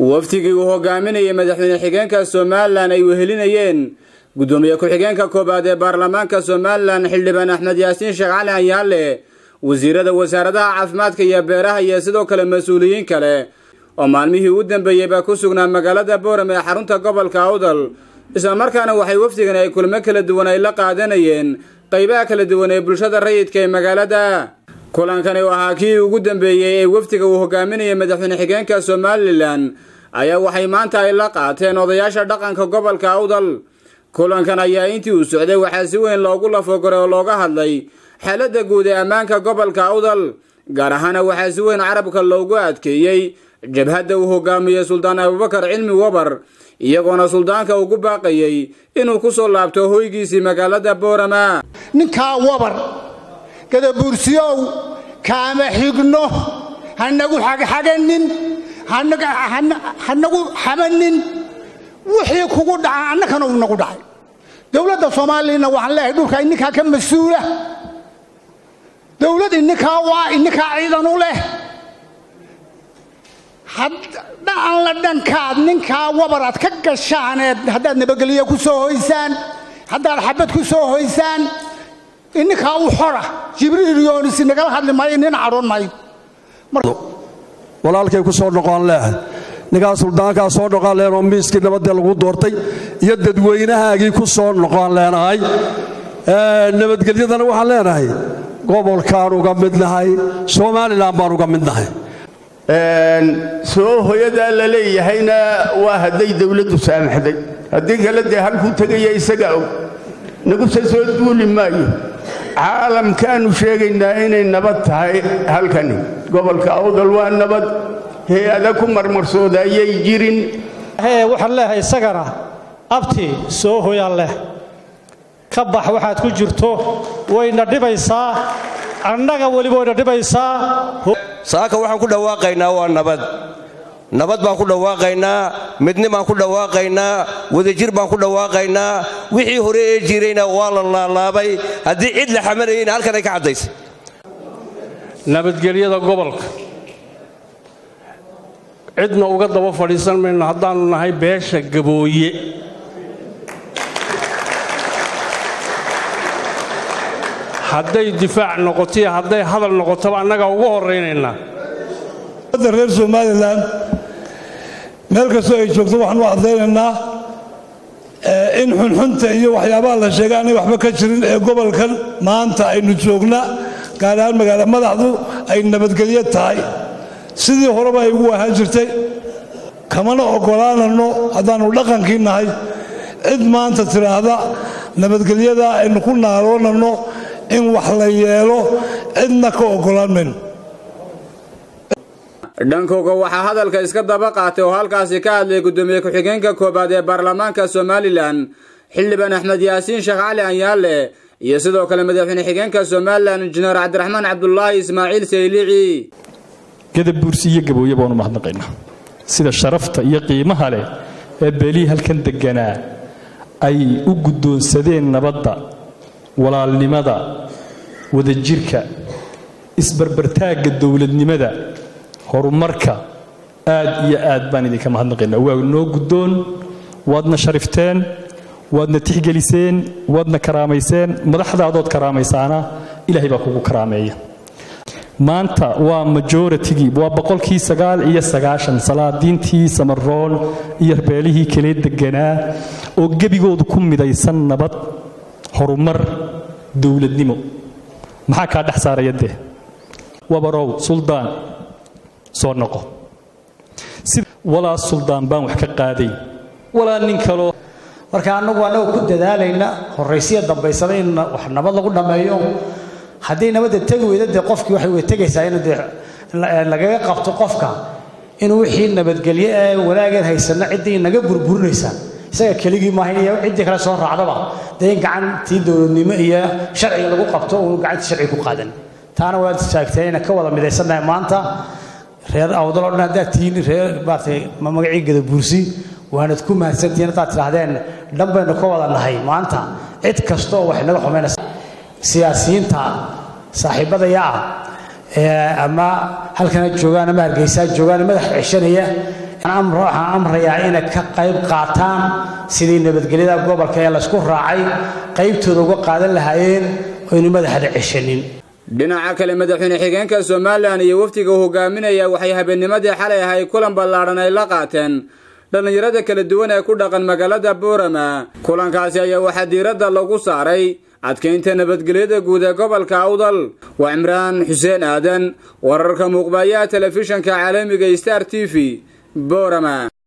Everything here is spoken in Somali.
wafdigii uu hogaaminayay madaxweyne xigeenka somalilan ay wehelinayeen guddoomiye ku-xigeenka koowaad ee baarlamaanka somalilan xildhibaan axmed yaasiin sheekh cali anyaale wasiirada wasaaradaha caafimaadka iyo beeraha iyo sidoo kale mas-uuliyiin kale oo maalmihii u dambeeyey baa ku sugnaa magaalada booram ee xarunta gobolka awdal islamarkaana waxay wafdigan ay kulmo kala duwan ay la qaadanayeen qaybaha kala duwan ee bulshada rayidka ee magaalada kulankani oo ahaa kii ugu dambeeyey ee wafdiga uu hogaaminayay madaxweyne xigeenka somalilan ayaa waxay maanta ay la qaateen odayaasha dhaqanka gobolka awdal kulankan ayaa intii uu socday waxaa si weyn loogu lafogoray oo looga hadlay xaaladda guud ee ammaanka gobolka awdal gaar ahaana waxaa si weyn carabka loogu adkeeyey jabhadda uu hogaamiyey suldaan abubakar cilmi wabar iyagoona suldaanka ugu baaqayey inuu ku soo laabto hoygiisii magaalada boorama ninkaa wabar gadabuursiyow kaama xigno hanagu xagxaganin hanagu xamanin wixii kugu dhaca annakana uu nagu dhacay dowladda soomaaliyana waxaan leeyahay dhulka ininkaa ka mas-uula dowlad ininkaa waa ininkaa ciidan u leh dhacan la dhankaad ninkaa wabaraad ka gashaaneed haddaad nabadgelyo ku soo hoysaan haddaad xabad ku soo hoysaan ininkaa u xora jibriil yoonisi nagala hadli maayo nin cadhoon maayo walaalkay ku soo noqon leehay ninkaa suldaankaa soo noqon leen oo miiskii nabadee lagu doortay iyo dadweynahaagii ku soo noqon leenahay nabadgelyadana waxaan leenahay gobolkaan uga midnahay somalilan baan uga midnahay soo hoyadaa la leeyahayna waa hadday dawladdu saamaxday haddii kale dee halkuu tegaya isaga og naguse soo duuli maayo caalamkaannu sheegaynaa inay nabad tahay halkani gobolka awdal waa nabad hay-ada ku marmarsooda ayay jirin waxaan leehay isagana abti soo hoyaan leh ka bax waxaad ku jirto wayna dhibaysaa annaga weliba wayna dhibaysaa saaka waxaan ku dhawaaqaynaa waa nabad nabad baan ku dhawaaqaynaa midni baan ku dhawaaqaynaa wadajir baan ku dhawaaqaynaa wixii hore ee jirayna waa la laalaabay haddii cid la xamalayayna halkan ay ka caddaysay nabadgelyada gobolka cidna uga daba fadhiisan mayno haddaannu nahay beesha gabooye hadday difaac noqotoiyo hadday hadal noqotoba annagaa ugu horraynaynaa reer somalilan meel kastoo ay joogto waxaan u caddaynaynaa in xunxunta iyo waxyaabaha la sheegay aanay waxba ka jirin ee gobolkan maanta aynu joogna gaar ahaan magaala madaxdu ay nabadgelyo tahay sidii horeba ay ugu ahaan jirtay kamana oggolaananno haddaannu dhaqankii nahay cid maanta tidhaahda nabadgelyada aynu ku naaloonanno in wax la yeelo cidna ka oggolaan mayno dhankooga waxaa hadalka iska daba qaatay oo halkaasi ka hadlay guddoomiye ku-xigeenka koowaad ee baarlamaanka somalilan xildhibaan axmed yaasiin sheekh cali anyaale iyo sidoo kale madaxweyne xigeenka somalilan injineer cabdiraxmaan cabdulaahi ismaaciil saylici gadabuursi iyo gabooye baanu mahadnaqaynaa sida sharafta iyo qiimaha leh ee beelihii halkan degganaa ay u guddoonsadeen nabadda walaalnimada wadajirka isbarbartaagga dowladnimada horumarka aad iyo aad baan idinka mahadnaqaynaa waa noo guddoon waadna sharifteen waadna tixgeliseen waadna karaamayseen madaxdaadood karaamaysaana ilaahay baa kugu karaameeya maanta waa majoratigii waa boqolkii sagaal iyo sagaashan salaadiintii samaroon iyo beelihii kale deganaa oo gebigoodu ku midaysan nabad horumar dowladnimo maxaa kaa dhex saaraya dee wabarow suldaan soo noqo walaa suldaan baan wax ka qaadayn walaa nin kaloo marka annagu annaga ku dadaalayna horraysiya dambaysada in wax nabad lagu dhammeeyo haddii nabadda tegi weyda dee qofkii waxay way tegaysaa in dee lagaga qabto qofka inuu wixii nabadgelyo ee wanaageed haysanna ciddii naga burburinaysaa isaga keligii maahayn iyo ciddii kale soo raacdaba dee in gacantii dowladnimo iyo sharciga lagu qabto uu gacantii sharciga ku qaadan taana waad taagtay inaan ka wada midaysannahay maanta reer awdal oo dhan haddaad tihiin reer maaragtay magacii gadabuursi waanad ku mahadsantihiin haddaad tidhaahdeen dhan baynu ka wada nahay maanta cid kasta oo wax inaga xumaynaysa siyaasiyiinta saaxiibadaya ah ama halkana joogaan ama hargeysaa joogaan madax ceshanaya waxaan amrayaa inay ka qayb qaataan sidii nabadgelyada gobolka ee laysku raacay qaybtooda uga qaadan lahaayeen oynu madaxda ceshanin dhinaca kale madaxweyne xigeenka somalilan iyo wafdiga uu hogaaminaya waxay habeennimadii xalay ahay kulan ballaadhan ay la qaateen dhallinyarada kala duwan ee ku dhaqan magaalada boorama kulankaasi ayaa waxaa diiradda lagu saaray adkaynta nabadgelyada guud ee gobolka awdal waa cimraan xuseen aadan wararka muuqbayaha telefishanka caalamiga star t v boorama